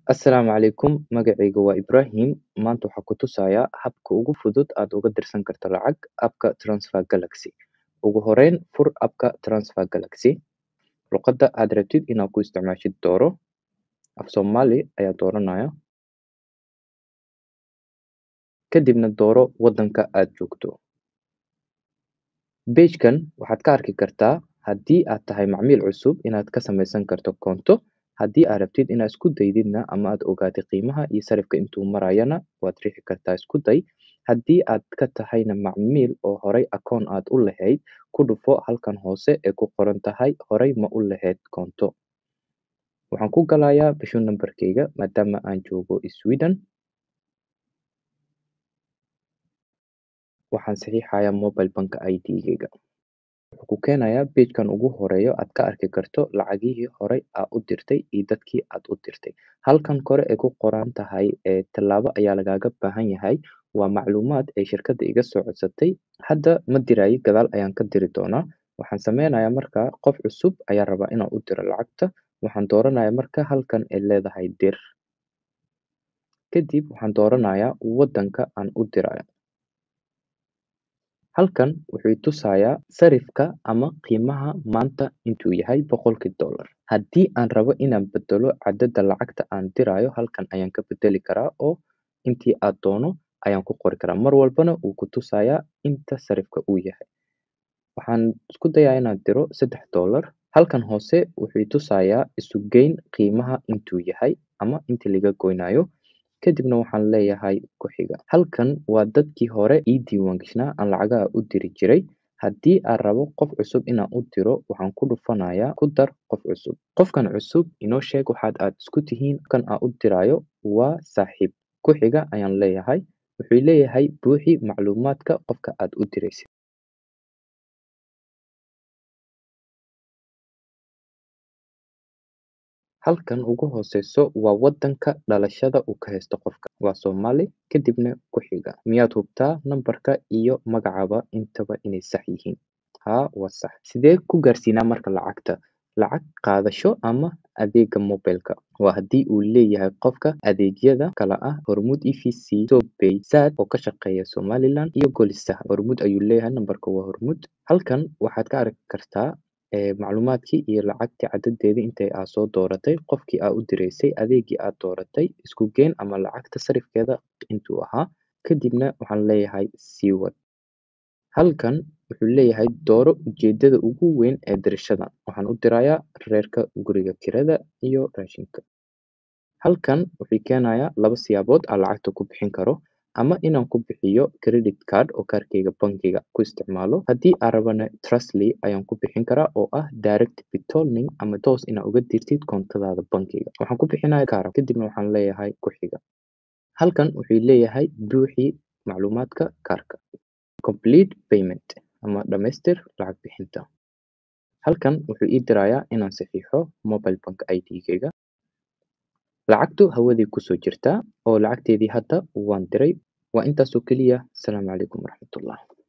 Assalaamu calaykum magacayga waa Ibraahim maanta waxaan ku tusayaa habka ugu fudud aad uga dirsan karto lacag appka Transfer Galaxy ugu horeyn fur appka Transfer Galaxy luqadda aad rabtid inaad ku isticmaashid dooro af Soomaali ayaa dooranaya kadibna dooro waddanka aad joogto Page-kan waxaad ka arki kartaa haddii aad tahay macmiil cusub inaad ka samaysan karto koonto haddii aad rabtid inaad isku daydidna ama aad ogaatid qiimaha iyo sarifka intuu marayana waad riixi kartaa isku day haddii aad ka tahayna macmiil oo horay akoon aad u lahayd ku dhufo halkan hoose ee ku qoran tahay horay ma u lahayd koonto waxaan ku galayaa bisho nambarkayga maadaama aan joogo Sweden waxaan saxiixayaa mobile bank ID-gayga wuxuu ku keenayaa page-kan ugu horeeyo aad ka arki karto lacagihii horay aad u dirtay iyo dadkii aad u dirtay halkan kore ee ku qoran tahay ee tallaabo ayaa lagaaga baahan yahay waa macluumaad ay shirkadda iga soo codsatay hadda ma dirayo gadaal ayaan ka diri doonaa waxaan sameynayaa marka qof cusub ayaa rabaa inaan u diro lacagta waxaan dooranayaa marka halkan ay leedahay dir kadib waxaan dooranayaa waddanka aan u dirayo halkan wuxuu tusayaa sarifka ama qiimaha maanta intuu yahay boqolkii dollar haddii aan rabo inaan bedelo cadadda lacagta aan dirayo halkan ayaan ka bedeli karaa oo intii aad doono ayaan ku qori karaa mar walbana wuu ku tusayaa inta sarifka uu yahay waxaan isku dayaa inaan diro saddex dollar halkan hoose wuxuu tusayaa isu geyn qiimaha intuu yahay ama inta laga goynayo kadibna waxaan leeyahay ku xiga halkan waa dadkii hore ii diiwaangashnaa aan lacagaha u diri jiray haddii aan rabo qof cusub inaan u diro waxaan ku dhufanayaa ku dar qof cusub qofkan cusub inoo sheeg waxaad aad isku tihiin kan aan u dirayo waa saaxiib ku xiga ayaan leeyahay wuxuu leeyahay buuxi macluumaadka qofka aad u diraysid halkan ugu hooseyso waa waddanka dhalashada uu ka haysto qofka waa Soomaali kadibna ku xiga miyaad hubtaa nambarka iyo magacaba intaba inay sax yihiin haa waa sax sidee ku gaarsiinaa marka lacagta lacag qaadasho ama adeega mobilka waa haddii uu leeyahay qofka adeegyada kala ah hormuud evc sobay sad oo ka shaqeeya somaliland iyo golisaha hormuud ayuu leeyahay nambarka waa hormuud halkan waxaad ka arki kartaa macluumaadkii iyo lacagtii cadadeedii intay aad soo dooratay qofkii aad u diraysay adeegii aad dooratay isku geen ama lacagta sarifkeeda intuu ahaa kadibna waxaan leeyahay sii wad halkan wuxuu leeyahay dooro ujeedada ugu weyn ee dirashadan waxaan u dirayaa reerka guriga kirada iyo raashinka halkan wuxuu keenayaa laba siyaabood aan lacagta ku bixin karo ama inaan ku bixiyo credit card oo kaarkayga bankiga ku isticmaalo haddii aan rabana trustly ayaan ku bixin karaa oo ah direct betolning ama toos inaad uga dirtid koontadaada bankiga waxaan ku bixinaya kaara kadibna waxaan leeyahay ku xiga halkan wuxuu leeyahay buuxi macluumaadka kaarka complete payment ama dhamaystir lacag bixinta halkan wuxuu ii dirayaa inaan saxiixo mobile bank ID-gayga lacagtu hawadii kusoo jirtaa oo lacagteedii hadda waan diray waa intaasoo keliya asalaamu calaykum waraxmatullah